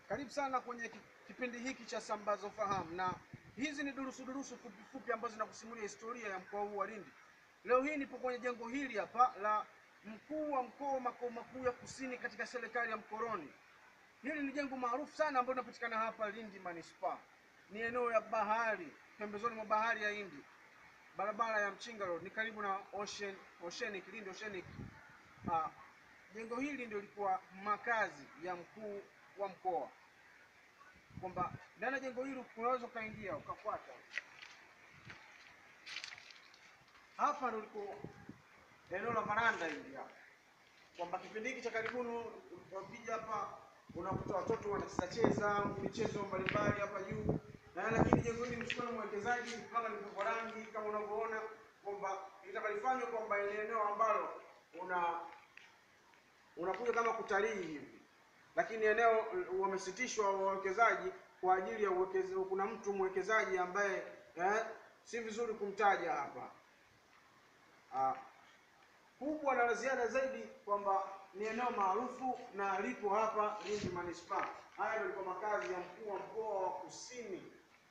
Karibu sana kwenye ki- kipindi hiki cha Sambazo Fahamu, na hizi ni durusu durusu fupi fupi ambazo zinakusimulia historia ya mkoa huu wa Lindi. Leo hii nipo kwenye jengo hili hapa la mkuu wa mkoa wa makao makuu ya kusini katika serikali ya mkoloni. Hili ni jengo maarufu sana ambalo linapatikana hapa Lindi manispaa. Ni eneo ya bahari, pembezoni mwa bahari ya Hindi, barabara ya Mchinga Road, ni karibu na Ocean Oceanic, Lindi Oceanic. Ah, jengo hili ndio lilikuwa makazi ya mkuu wa mkoa, kwamba ndani ya jengo hili unaweza ukaingia ukafuata hapa ndio liko eneo la varanda hili hapa, kwamba kipindi hiki cha karibuni ukija hapa unakuta watoto wanacheza cheza michezo mbalimbali hapa juu, na lakini jengo hili limechukua na mwekezaji kama limepakwa rangi kama unavyoona kwamba litakalifanywa kwamba ni eneo ambalo una unakuja kama kutalii hivi, lakini eneo wamesitishwa wawekezaji kwa ajili ya uwekezaji. Kuna mtu mwekezaji ambaye eh, si vizuri kumtaja hapa ah, kubwa na la ziada zaidi kwamba ni eneo maarufu na lipo hapa Lindi manispaa. Haya ndio yalikuwa makazi ya mkuu wa mkoa wa Kusini.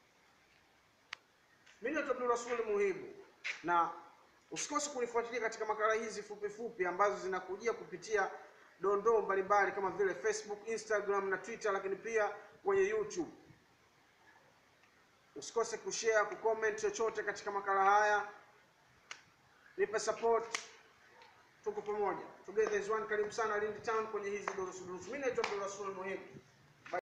Mimi naitwa Abdul Rasul Muhibu, na usikose kunifuatilia katika makala hizi fupi fupi ambazo zinakujia kupitia dondoo mbalimbali kama vile Facebook, Instagram na Twitter, lakini pia kwenye YouTube. Usikose kushare, kucomment chochote katika makala haya, nipe support, tuko pamoja, together as one. Karibu sana Lindi Town kwenye hizi durusu durusu. Mimi naitwa Abdul Rasul Muhibu.